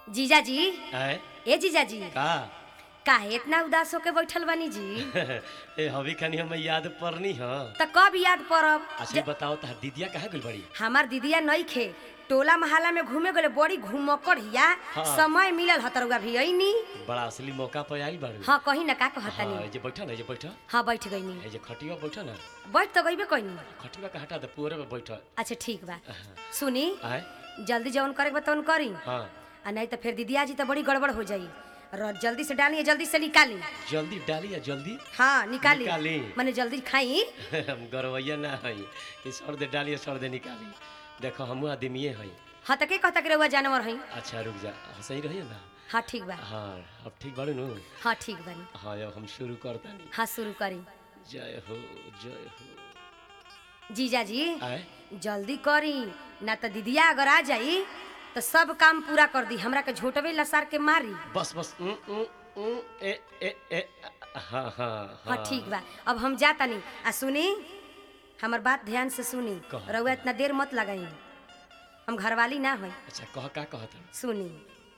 जीजाजी आए ए जीजाजी का काहे इतना उदास होके बैठल बानी जी ए हवी खानी हमें याद पड़नी ह त कब याद पड़ब अच्छा ज- बताओ तार दीदिया कहाँ गइल बड़ी हमार दीदिया नहीं खे टोला मोहल्ला में घूमे गले बड़ी घूमकर हिया हाँ। समय मिलल हतरुआ भी अइनी बड़ा असली मौका पर आइल बाड़ी हाँ कहीं ना का हाँ कहतनी ए जे बैठा ना ए जे बैठा हाँ बैठ गईनी ए जे खटिया बैठा ना बैठ तो गईबे कहीं खटिया का हटा दे पूरे में बैठा अच्छा ठीक बा सुनी आए जल्दी जौन करे के बा तौन करी हाँ आ नहीं तो फिर दीदिया जी तो बड़ी गड़बड़ हो जाई र जल्दी से डालिए जल्दी से निकाली जल्दी डाली या जल्दी हाँ निकाली निकाली। मैंने जल्दी खाई हम गरवैया ना हई कि सर दे डाली सर दे निकाली देखो हमू आदमीये हई हाँ तो के कहता के रहुआ जानवर हई अच्छा रुक जा हाँ, सही रहिए ना हाँ ठीक बा हाँ अब ठीक बाड़ू नु हाँ ठीक बानी हाँ अब हम शुरू करतानी हाँ शुरू करी जय हो जय हो जीजा जी आए जल्दी करी ना तो दीदिया अगर आ जाई तो सब काम पूरा कर दी हमरा के झोटवे लसार के मारी बस बस उम, उम, उम, ए ए ए हाँ हाँ हाँ ठीक बा अब हम जाता नहीं आ सुनी हमर बात ध्यान से सुनी कह। रउआ इतना देर मत लगाई हम घरवाली ना हई अच्छा कह का कहत सुनी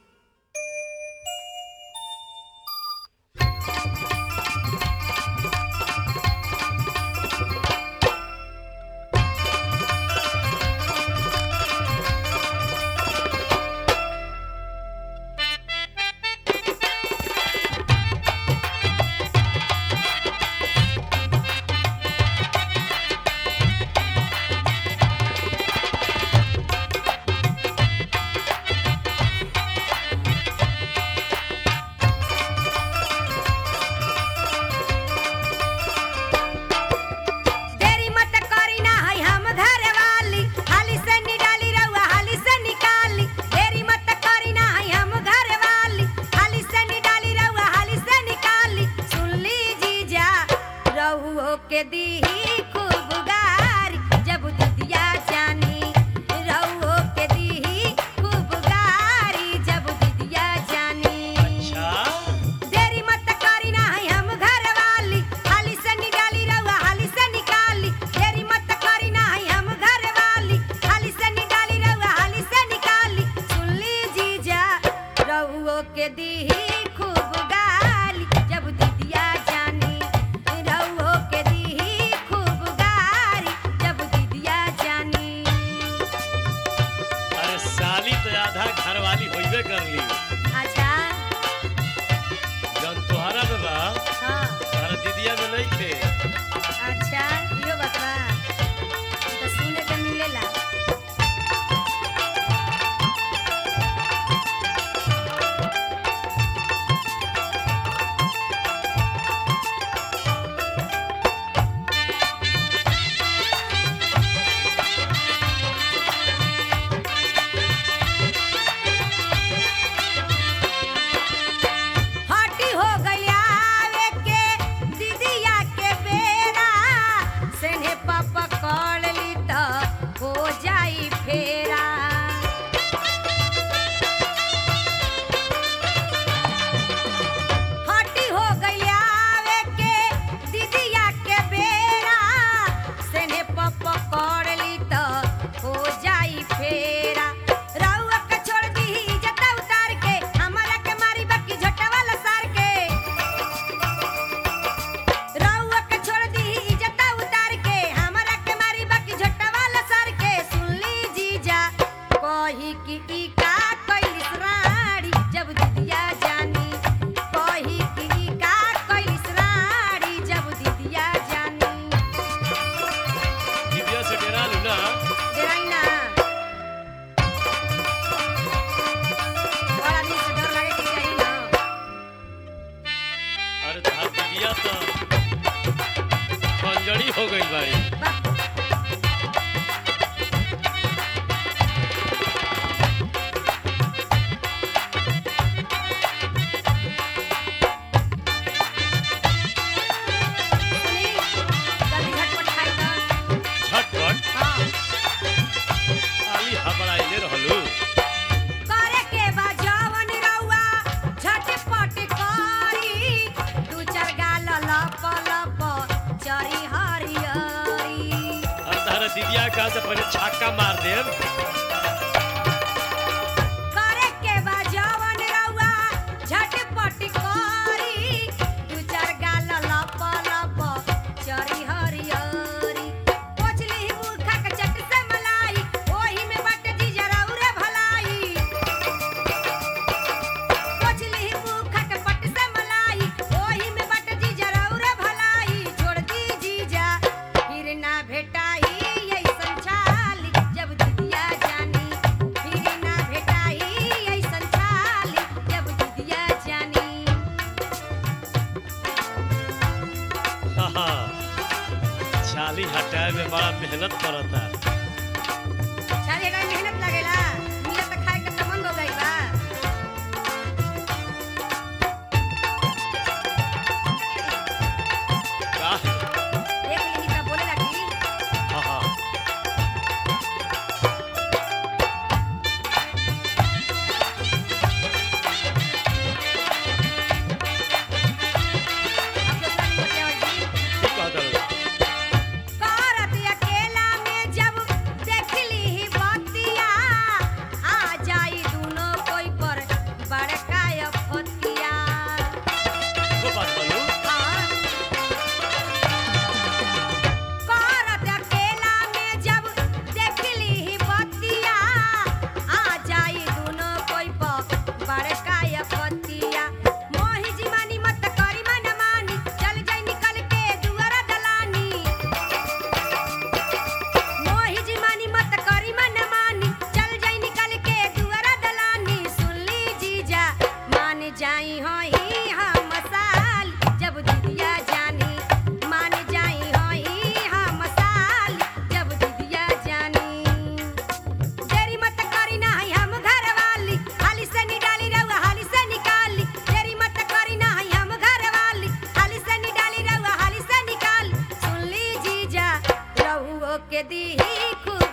देरी मत करी ना हई हम घरे वाली हाली से निडाली रउआ हाली से निकाली देरी मत करी ना हई हम घरे वाली हाली से निडाली रउआ हाली से निकाली सुन ली जीजा रहुओ के दीही खूब गारी जब दीदिया जानी रहुओ के दीही खूब गारी जब दीदिया जानी अच्छा देरी मत करी ना हई हम घर वाली हाली से निकाली रउआ हाली से निकाली देरी मत करी ना हई हम घर वाली हाली से निकाली रउआ हाली से निकाली सुन ली जीजा रउओ के दीही खूब गाली जब दीदिया जानी रउओ के दीही खूब गाली जब दीदिया जानी अरे साली तो आधा घर वाली होइबे कर ली अच्छा जौन तोहरा में बा हाँ तारा दीदिया में नहीं थे अच्छा इहो बतवा तो सुने के मिलेला हटी हो गइल आवे के दीदिया के बेरा सेने पापा कॉल ली त हो जाई फेरा हटी हो गइल आवे के दीदिया के बेरा सेने पापा कॉल ली त हो जाई फेरा रउआ के छोड़ दी इज्जत उतार के हमरा के मारी बाकी झोटा वाला सार के रउआ के छोड़ दी इज्जत उतार के हमरा के मारी बाकी झोटा वाला सार के सुन ली जीजा कही कि ई का कइलिस राड़ी जब दीदिया जानी कही कि ई का कइलिस राड़ी जब दीदिया जानी दीदिया से डेरा लू ना डेराई ना बड़ा दिन से डर लगे कि जाई ना अरे तार दीदिया तो खंजड़ी हो गई बाड़ी वाह सुनी जल्दी झटपट खाई तो झटपट हाँ आली हबड़ाइले रहलू करे के बा जवन रउआ झटपट करी दू चार गाल लप लप चरी हरियरी और तारा दीदिया का से पहले छक्का मार देब करे के बा जवन मेहनत करता चल एकरा में मेहनत लागेला मिलत त खाए के तमन हो गई बा का देख ली त बोले लगी हाँ हाँ अब दूसरा नहीं बतियावल जी ठीक कहत हलो करत अकेला में जब देखली ही बतिया आ जाई दुनो कोई पर बड़का अफतिया वो बात बोलू करत अकेला में जब देखली ही बतिया आ जाई दुनो कोई पर बड़का अफतिया मोही जी मानी मत करी मन मानी चल जाई निकल के दुआरा दलानी मोही जी मानी मत करी मन मानी चल जाई निकल के दुआरा दलानी सुन ली जीजा मान जाई होई हम साल जब दीदिया जानी मान जाई होई हम साल जब दीदिया जानी देरी मत करी ना हई हम घर वाली हाली से निडाली रउआ हाली से निकाली देरी मत करी ना हई हम घर वाली हाली से निडाली रउआ हाली से निकाल सुन ली जीजा रहुओ के दी खूब